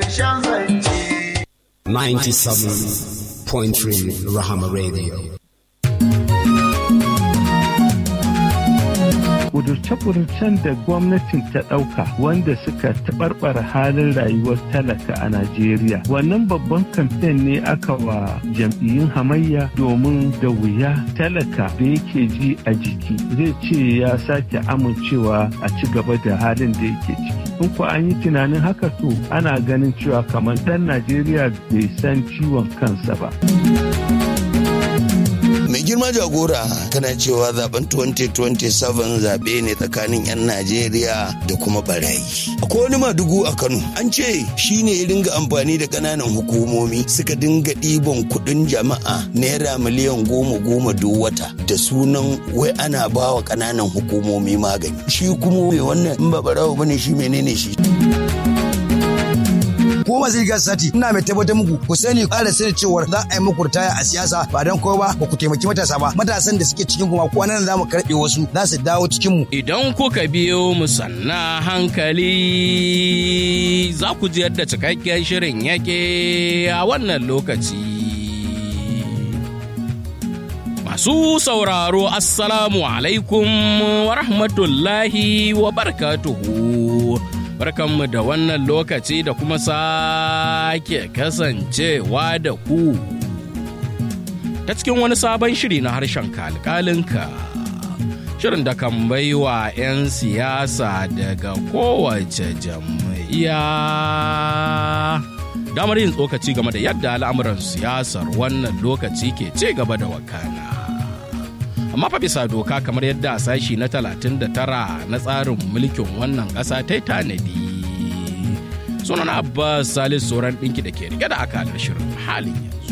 ƙarshen zance. 97.3 Rahama Radio. kudurce-kudurcen da gwamnatin ta ɗauka wanda suka taɓarɓara halin rayuwar talaka a Najeriya. Wannan babban kamfen ne aka wa jam'iyyun hamayya domin da wuya talaka da yake ji a jiki zai ce ya sake amincewa a ci gaba da halin da yake ciki. In ko an yi tunanin haka to ana ganin cewa kamar ɗan Najeriya bai san ciwon kansa ba. mai girma jagora kana cewa zaben 2027 zaɓe ne tsakanin 'yan najeriya da kuma barayi akwai wani madugu a kano an ce shi ne ya dinga amfani da ƙananan hukumomi suka dinga ɗiban kuɗin jama'a naira miliyan goma goma duk wata da sunan wai ana ba wa ƙananan hukumomi magani shi kuma mai wannan in ba barawo bane shi menene shi ko masu rigar sati ina mai tabbatar muku ku sani ƙara sani cewar za a yi muku ritaya a siyasa ba don kowa ba ba ku taimaki matasa ba matasan da suke cikin kuma ko nan za mu karɓe wasu za su dawo cikin mu Idan kuka biyo mu sanna hankali za ku ji yadda cikakken shirin yake a wannan lokaci. Masu sauraro Assalamu alaikum wa rahmatullahi wa barakatuhu. Barkanmu da wannan lokaci da kuma sake kasancewa da ku. Ta cikin wani sabon shiri na harshen kalkalinka. Shirin da kan baiwa 'yan siyasa daga kowace jam'iyya. Damar yin tsokaci game da yadda al'amuran siyasar wannan lokaci ke ce gaba da wakana. amma fa bisa doka kamar yadda sashi na 39 na tsarin mulkin wannan ƙasa ta tanadi sunan abbas salis sauran ɗinki da ke rike da akalar shirin halin yanzu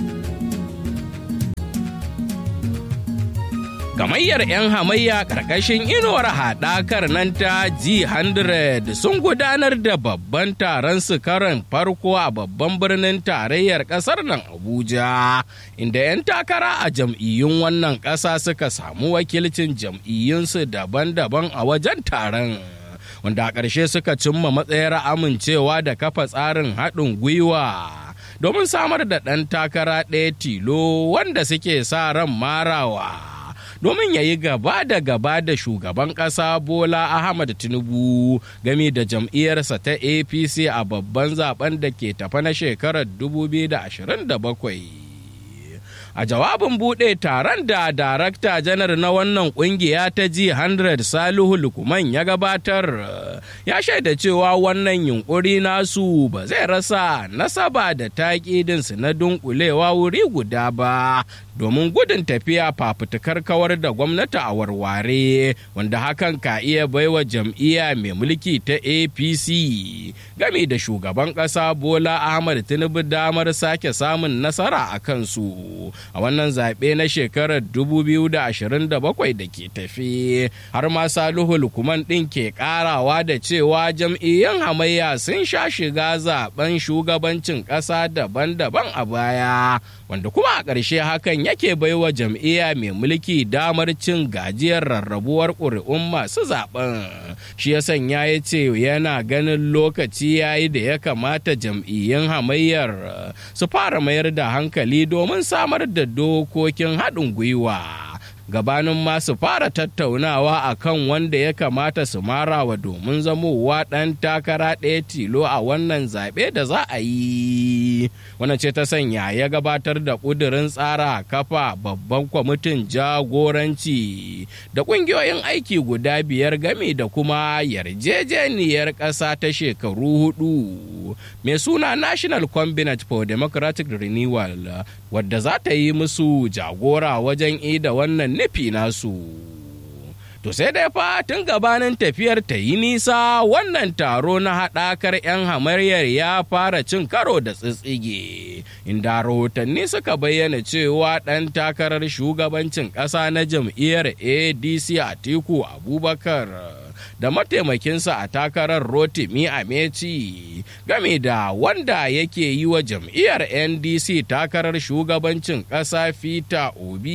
gamayyar 'yan hamayya ƙarƙashin inuwar haɗakar nan ta G100 sun gudanar da babban taron su karan farko a babban birnin tarayyar ƙasar nan Abuja, inda 'yan takara a jam'iyyun wannan ƙasa suka samu wakilcin jam'iyyunsu daban-daban a wajen taron. Wanda a ƙarshe suka cimma matsayar amincewa da kafa tsarin haɗin gwiwa. domin samar da ɗan takara ɗaya tilo wanda suke sa ran marawa. domin ya yi gaba da gaba da shugaban ƙasa bola ahmad tinubu game da jam'iyyarsa ta apc a babban zaben da ke tafa na shekarar 2027 a jawabin buɗe taron da darakta janar na wannan ƙungiya ta G100 Salihu Lukuman ya gabatar ya shaida cewa wannan yunkuri nasu ba zai rasa nasaba da taƙidinsu na dunkulewa wuri guda ba domin gudun tafiya fafutukar kawar da gwamnati a warware wanda hakan ka iya baiwa jam'iyya mai mulki ta apc game da shugaban ƙasa bola ahmad tinubu damar sake samun nasara a kansu a wannan zaɓe na shekarar 2027 da ke tafi har ma salihu lukuman ɗin ke ƙarawa da cewa jam'iyyun hamayya sun sha shiga zaben shugabancin ƙasa daban-daban a baya wanda kuma a ƙarshe hakan yake baiwa jam'iyya mai mulki damar cin gajiyar rarrabuwar ƙuri'un masu zaben shi ya sanya ya ce yana ganin lokaci ya yi da ya kamata jam'iyyun hamayyar su fara mayar da hankali domin samar da dokokin haɗin gwiwa gabanin masu fara tattaunawa a kan wanda ya kamata su marawa domin zamowa ɗan takara ɗaya tilo a wannan zaɓe da za a yi wannan ce ta sanya ya gabatar da ƙudurin tsara kafa babban kwamitin jagoranci da ƙungiyoyin aiki guda biyar game da kuma yarjejeniyar ƙasa ta shekaru hudu mai suna national combinate for democratic renewal wadda za ta yi musu jagora wajen ida wannan nufi nasu. To sai dai fa tun gabanin tafiyar ta yi nisa wannan taro na haɗakar 'yan hamaryar ya fara cin karo da tsitsige, inda rahotanni suka bayyana cewa ɗan takarar shugabancin ƙasa na jam'iyyar ADC Atiku Abubakar da mataimakinsa a takarar Rotimi Ameci game da wanda yake yi wa jam'iyyar NDC takarar shugabancin ƙasa Fita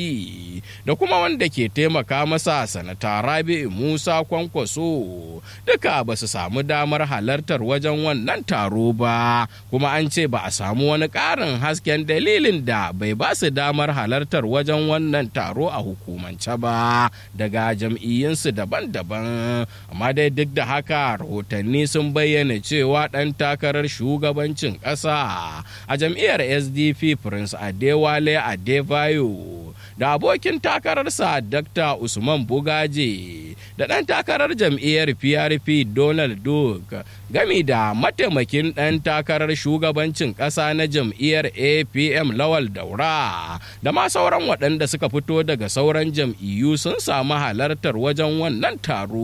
Obi da kuma wanda ke taimaka masa sanata Rabi Musa Kwankwaso duka ba su samu damar halartar wajen wannan taro ba kuma an ce ba a samu wani ƙarin hasken dalilin da bai ba su damar halartar wajen wannan taro a hukumance ba daga jam'iyyunsu daban-daban amma dai duk da haka rahotanni sun bayyana cewa ɗan takarar shugabancin ƙasa a jam'iyyar sdp prince adewale adebayo da abokin takararsa dr usman bugaje da ɗan takarar jam'iyyar prp donald duke gami da mataimakin ɗan takarar shugabancin ƙasa na jam'iyyar apm lawal daura da ma sauran waɗanda suka fito daga sauran jam'iyyu sun samu halartar wajen wannan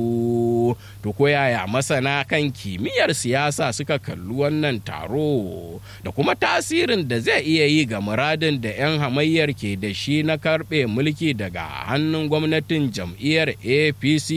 taro to ko yaya masana kan kimiyyar siyasa suka kalli wannan taro da kuma tasirin da zai iya yi ga muradin da 'yan hamayyar ke da shi na karɓe mulki daga hannun gwamnatin jam'iyyar apc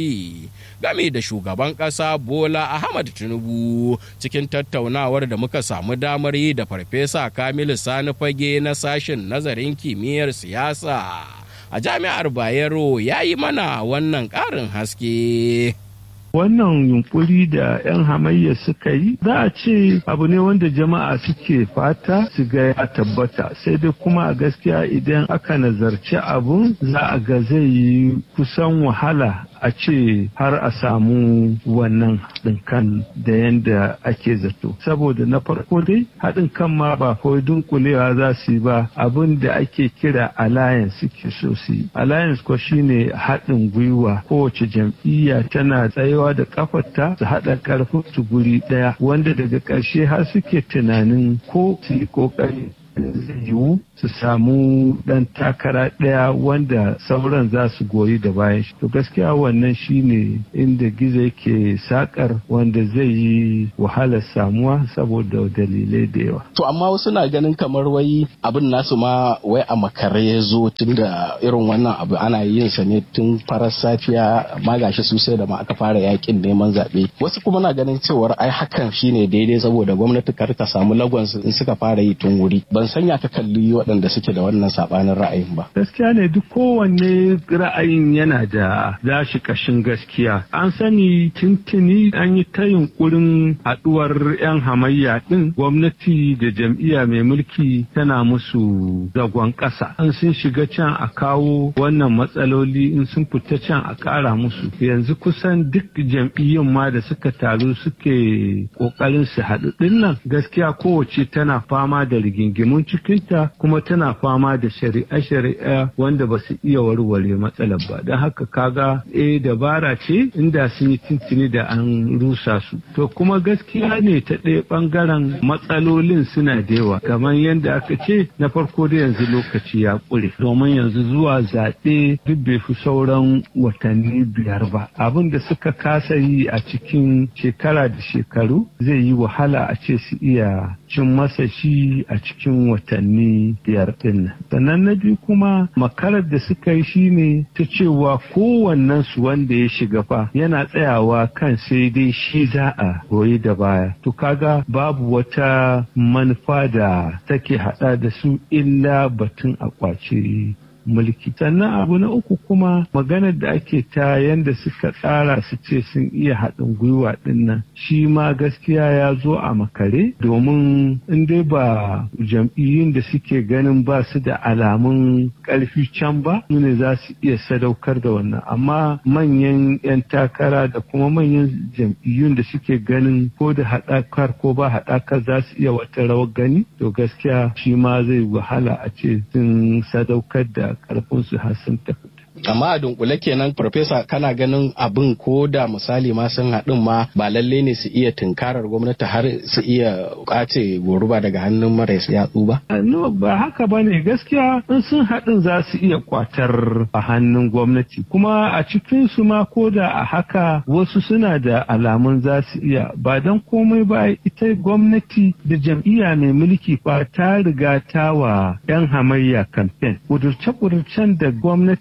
game da shugaban ƙasa bola ahmad tinubu cikin tattaunawar da muka samu damar yi da farfesa kamilu sani fage na sashen nazarin kimiyyar siyasa a jami'ar bayero ya yi mana wannan ƙarin haske wannan yunkuri da 'yan hamayya suka yi za a ce abu ne wanda jama'a suke fata su ga ya tabbata sai dai kuma a gaskiya idan aka nazarci abun za a ga zai yi kusan wahala a ce har a samu wannan haɗin kan da yadda ake zato saboda na farko dai haɗin kan ma ba kawai dunkulewa za su yi ba abin da ake kira alliance suke so su yi alliance ko shine haɗin gwiwa kowace jam'iyya tana tsayawa da kafarta su haɗa ƙarfin su guri ɗaya wanda daga ƙarshe har suke tunanin ko su yi ƙoƙari zai yiwu su samu dan takara ɗaya wanda sauran za su goyi da bayan shi to gaskiya wannan shine inda gizo yake sakar wanda zai yi wahalar samuwa saboda dalilai da yawa to amma wasu na ganin kamar wai abin nasu ma wai a makare ya zo tun da irin wannan abu ana yin sa ne tun farar safiya amma gashi su sai da ma aka fara yakin neman zaɓe wasu kuma na ganin cewar ai hakan shine daidai saboda gwamnati kar ta samu lagon in suka fara yi tun wuri ban sanya ka kalli waɗanda suke da wannan saɓanin ra'ayin ba. Gaskiya ne duk kowanne ra'ayin yana da zashi kashin gaskiya. An sani tintini an yi ta yunkurin haɗuwar 'yan hamayya ɗin gwamnati da jam'iyya mai mulki tana musu zagon ƙasa. An sun shiga can a kawo wannan matsaloli in sun fita can a ƙara musu. Yanzu kusan duk jam'iyyun ma da suka taru suke ƙoƙarin su haɗu ɗin nan gaskiya kowace tana fama da rigingimun cikinta kuma tana fama da shari'a-shari'a wanda ba su iya warware matsalar ba don haka kaga eh dabara ce inda sun yi tintini da an rusa su to kuma gaskiya ne ta ɗaya ɓangaren matsalolin suna da yawa kamar yadda aka ce na farko da yanzu lokaci ya ƙure domin yanzu zuwa zaɓe duk bai fi sauran watanni biyar ba abin da suka kasa yi a cikin shekara da shekaru zai yi wahala a ce su iya cin masa shi a cikin watanni biyar din sannan na biyu kuma makarar da suka yi shine ta cewa kowannen su wanda ya shiga fa yana tsayawa kan sai dai shi za a goyi da baya to kaga babu wata manufa da take hada da su illa batun a kwace mulki sannan abu na uku kuma maganar da ake ta yanda suka tsara su ce sun iya haɗin gwiwa ɗin nan shi ma gaskiya ya zo a makare domin in dai ba jam'iyyun da suke ganin ba su da alamun ƙarfi can ba ne za su iya sadaukar da wannan amma manyan 'yan takara da kuma manyan jam'iyyun da suke ganin ko da haɗakar ko ba haɗakar za su iya wata rawar gani to gaskiya shi ma zai wahala a ce sun sadaukar da karfinsu har sun tafi. amma a dunkule kenan farfesa kana ganin abin ko da misali ma sun haɗin ma ba lalle ne su iya tunkarar gwamnati har su iya kwace goruba daga hannun marais yatsu ba? no ba haka ba ne gaskiya in sun haɗin za su iya kwatar a hannun gwamnati kuma a cikin su ma ko da a haka wasu suna da alamun za su iya ba don komai ba ita gwamnati da jam'iyya mai mulki fa ta riga ta wa 'yan hamayya kamfen kudurce-kudurcen da gwamnatin ta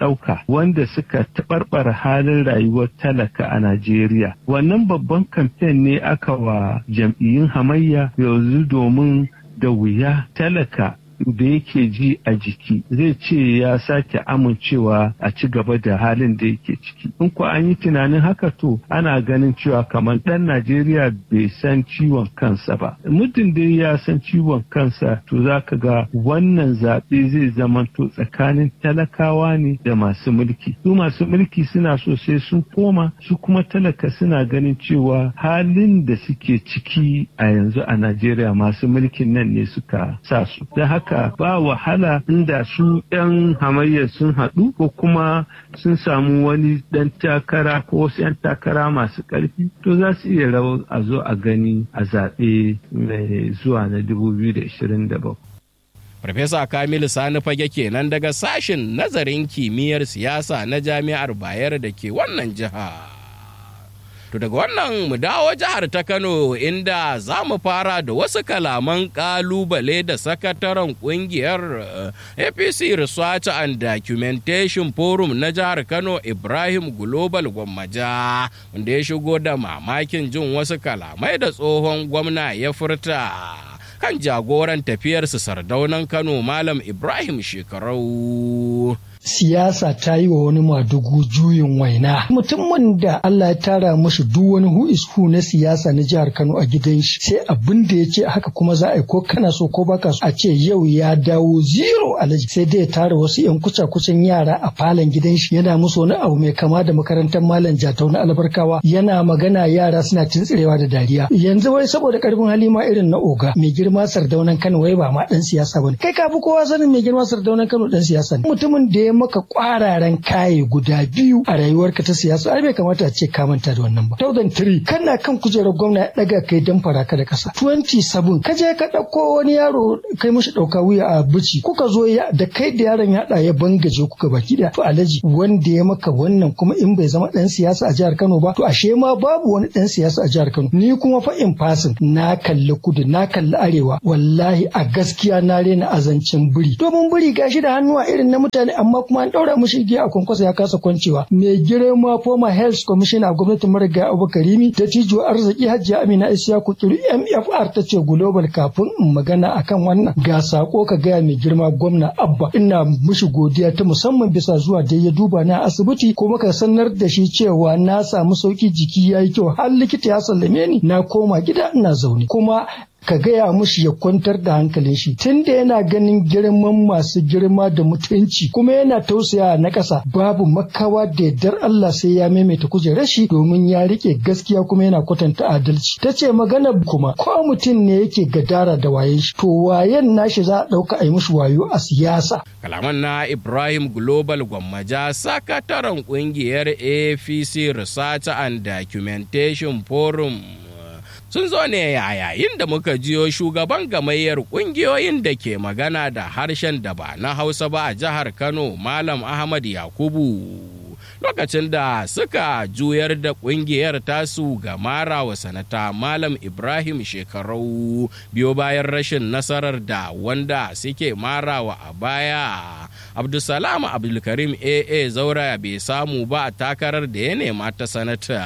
ɗauka wanda suka taɓarɓara halin rayuwar talaka a Najeriya. Wannan babban kamfen ne aka wa jam'iyyun hamayya yanzu domin da wuya talaka da yake ji a jiki zai ce ya sake amincewa a ci gaba da halin da yake ciki in ko an yi tunanin haka to ana ganin cewa kamar ɗan najeriya bai san ciwon kansa ba muddin dai ya san ciwon kansa to za ka ga wannan zaɓe zai zamanto tsakanin talakawa ne da masu mulki su masu mulki suna so sai sun koma su kuma talaka suna ganin cewa halin da suke ciki a yanzu a najeriya masu mulkin nan ne suka sa su da haka haka ba wahala inda su 'yan hamayyar sun haɗu ko kuma sun samu wani ɗan takara ko wasu 'yan takara masu ƙarfi to za su iya rawar a zo a gani a zaɓe mai zuwa na 2027. Farfesa Kamilu Sani Fage kenan daga sashen nazarin kimiyyar siyasa na Jami'ar Bayero da ke wannan jiha. To daga wannan mu dawo jihar ta Kano inda za mu fara da wasu kalaman kalubale da sakataren kungiyar APC Research and Documentation Forum na jihar Kano Ibrahim Global Gwammaja wanda ya shigo da mamakin jin wasu kalamai da tsohon gwamna ya furta. kan jagoran tafiyarsu sardaunan Kano Malam Ibrahim Shekarau. siyasa ta yi wa wani madugu juyin waina mutumin da Allah ya tara mashi duk wani who is who na siyasa na jihar Kano a gidan shi sai abin da ya ce haka kuma za a yi ko kana so ko baka so a ce yau ya dawo zero alaji sai dai ya tara wasu yan kuca kucin yara a falon gidan shi yana musu wani abu mai kama da makarantar malam jatau na albarkawa yana magana yara suna tuntsirewa da dariya yanzu wai saboda karfin hali ma irin na oga mai girma sardaunan Kano wai ba ma dan siyasa bane kai ka fi kowa sanin mai girma sardaunan Kano dan siyasa ne mutumin da ya maka kwararan kaye guda biyu a rayuwarka ta siyasa ai bai kamata a ce ka manta da wannan ba 2003 kana kan kujerar gwamna ya daga kai dan faraka da kasa 27 ka je ka dauko wani yaro kai mishi dauka wuya a bici kuka zo ya da kai da yaron ya ya bangaje kuka baki da to alaji wanda ya maka wannan kuma in bai zama dan siyasa a jihar Kano ba to ashe ma babu wani dan siyasa a jihar Kano ni kuma fa in fasin na kalli kudu na kalli arewa wallahi a gaskiya na rena azancin biri domin biri gashi da hannuwa irin na mutane amma kuma an daura mushi igiya a kwankwasa ya kasa kwancewa mai girma former health commissioner a gwamnatin marigayi abubakar rimi da tijo arziki hajiya amina isiyaku kiri mfr ta ce global kafin in magana akan wannan ga sako ka gaya mai girma gwamna abba ina mushi godiya ta musamman bisa zuwa da ya duba na asibiti kuma ka sanar da shi cewa na samu sauki jiki ya yi kyau har likita ya sallame ni na koma gida ina zaune kuma ka gaya mushi ya kwantar da hankalin shi tunda yana ganin girman masu girma da mutunci kuma yana tausaya na ƙasa babu makawa da yardar Allah sai ya maimaita kujerar shi domin ya rike gaskiya kuma yana kwatanta adalci ta ce magana kuma ko mutum ne yake gadara da wayen shi to wayen nashi za a ɗauka a yi mushi wayo a siyasa. kalaman na Ibrahim Global Gwammaja sakataren kungiyar APC Research and Documentation Forum sun zo ne a yayin da muka jiyo shugaban gamayyar kungiyoyin da ke magana da harshen da ba na hausa ba a jihar kano malam ahmad yakubu lokacin da suka juyar da kungiyar tasu ga mara wa sanata malam ibrahim shekarau biyo bayan rashin nasarar da wanda suke marawa a baya abdulsalam abdulkarim aa zaura bai samu ba a takarar da ya nema ta sanata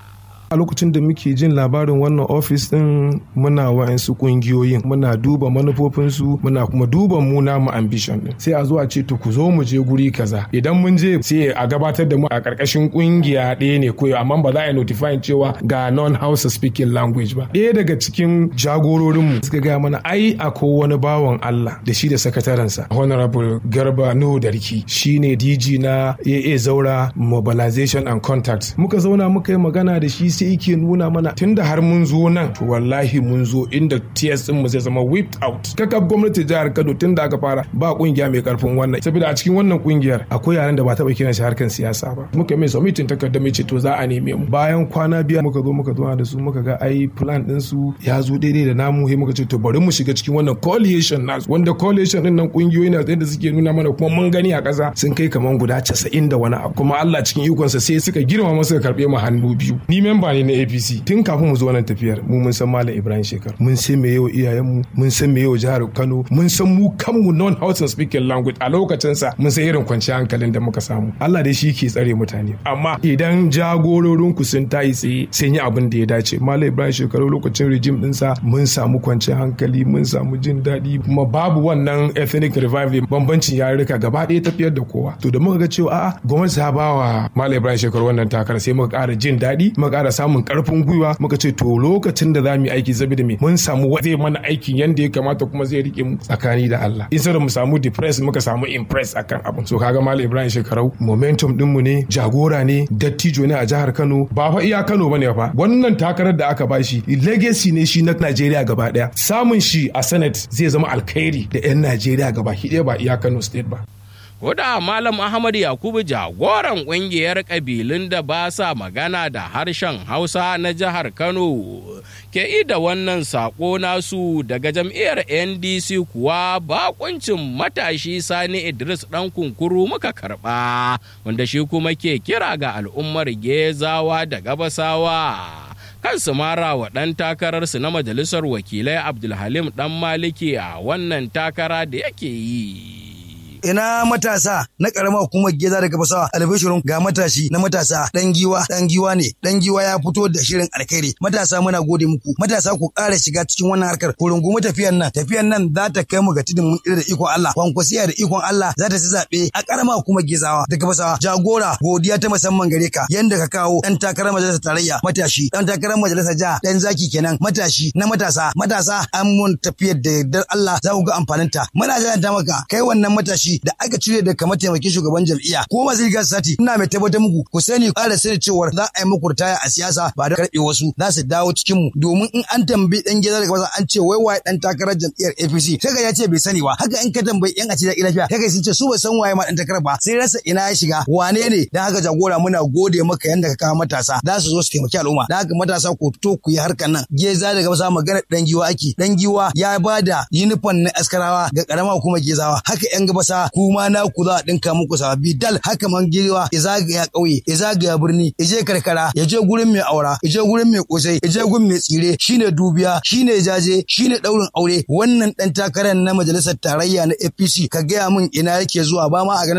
a lokacin da muke jin labarin wannan ofis din muna wa'ansu kungiyoyin muna duba manufofinsu muna kuma duba mu namu ambition din sai a zo a ce to ku zo mu je guri kaza idan mun je sai a gabatar da mu a karkashin kungiya ɗaya ne koyo amma ba za a yi notify cewa ga non house speaking language ba ɗaya daga cikin jagororin mu suka gaya mana ai akwai wani bawan Allah da shi da sakatarensa honorable garba nuhu darki shine DG na AA Zaura mobilization and contact muka zauna muka yi magana da shi sai yake nuna mana tunda har mun zo nan to wallahi mun zo inda TS din mu zai zama whipped out kakab gwamnati jihar Kano tun da aka fara ba kungiya mai karfin wannan saboda a cikin wannan kungiyar akwai yaran da ba taba kiran shi harkan siyasa ba muka mai submitin takardar mai ce to za a neme mu bayan kwana biya muka zo muka zo da su muka ga ai plan din su ya zo daidai da namu sai muka ce to bari mu shiga cikin wannan coalition nasu wanda coalition din nan kungiyoyi na da suke nuna mana kuma mun gani a ƙasa sun kai kaman guda 90 da wani abu kuma Allah cikin ikonsa sai suka girma masa karbe mu hannu biyu ni memba memba ne na APC tun kafin mu zo nan tafiyar mu mun san Malam Ibrahim Shekar mun san me yau iyayenmu mun san me yau jihar Kano mun san mu kanmu non house speaking language a lokacin sa mun san irin kwanciyar hankalin da muka samu Allah dai shi ke tsare mutane amma idan jagororin ku sun tayi tsaye sun yi abin da ya dace Malam Ibrahim Shekaru lokacin regime dinsa mun samu kwanciyar hankali mun samu jin daɗi kuma babu wannan ethnic revival bambancin yarurruka gaba ɗaya tafiyar da kowa to da muka ga cewa a'a gwamnati ta ba wa Malam Ibrahim Shekaru wannan takara sai muka ƙara jin daɗi muka ƙara samun ƙarfin gwiwa muka ce to lokacin da za mu yi aiki saboda me mun samu zai mana aikin yanda ya kamata kuma zai rike mu tsakani da Allah in mu samu depress muka samu impress akan abin so kaga Malam Ibrahim Shekarau momentum din mu ne jagora ne dattijo ne a jihar Kano ba fa iya Kano bane fa wannan takarar da aka bashi legacy ne shi na Najeriya gaba daya samun shi a Senate zai zama alkhairi da 'yan Najeriya gaba ɗaya ba iya Kano state ba Koda Malam Ahmad Yakubu jagoran ƙungiyar ƙabilun da ba sa magana da harshen Hausa na jihar Kano ke ida wannan saƙo nasu daga jam'iyyar NDC kuwa bakuncin matashi Sani Idris ɗan kunkuru muka karɓa wanda shi kuma ke kira ga al'ummar Gezawa da Gabasawa. kansu mara wa ɗan takararsu na majalisar wakilai Abdulhalim ɗan Maliki a wannan takara da yake yi. ina matasa na karamar hukumar geza daga fasawa albishirun ga matashi na matasa dan giwa dan giwa ne dan giwa ya fito da shirin alkhairi matasa muna gode muku matasa ku ƙara shiga cikin wannan harkar ku rungumi tafiyan nan tafiyan nan za ta kai mu ga tudun mun da ikon Allah kwankwasiya da ikon Allah za ta ci zaɓe a karamar hukumar gezawa daga fasawa jagora godiya ta musamman gare ka yanda ka kawo dan takarar majalisar tarayya matashi dan takarar majalisar jiha dan zaki kenan matashi na matasa matasa an mun tafiyar da yardar Allah za ku ga amfaninta muna janta maka kai wannan matashi da aka cire daga mataimakin shugaban jam'iyya ko ma zai sati ina mai tabbatar muku ku sani ƙara sani cewa za a yi muku ritaya a siyasa ba da karɓe wasu za su dawo cikin mu domin in an tambayi dan gida daga wasa an ce wai waye dan takarar jam'iyyar APC sai ga ya ce bai sani ba haka in ka tambayi yan a ce da lafiya kai sun ce su ba san waye ma dan takarar ba sai rasa ina ya shiga wane ne dan haka jagora muna gode maka yanda ka kawo matasa za su zo su taimaki al'umma dan haka matasa ku fito ku yi harkar nan geza daga wasa magana dan giwa ake dan giwa ya bada yunifon na askarawa ga karama hukumar gezawa haka yan gabasa kuma na ku za a dinka muku sababbi dal haka man giwa ya zagaya ƙauye ya zagaya birni ya je karkara ya je gurin mai aura ya je gurin mai kosai ya je gurin mai tsire shine dubiya shine jaje shine daurin aure wannan dan takarar na majalisar tarayya na APC ka gaya min ina yake zuwa ba ma a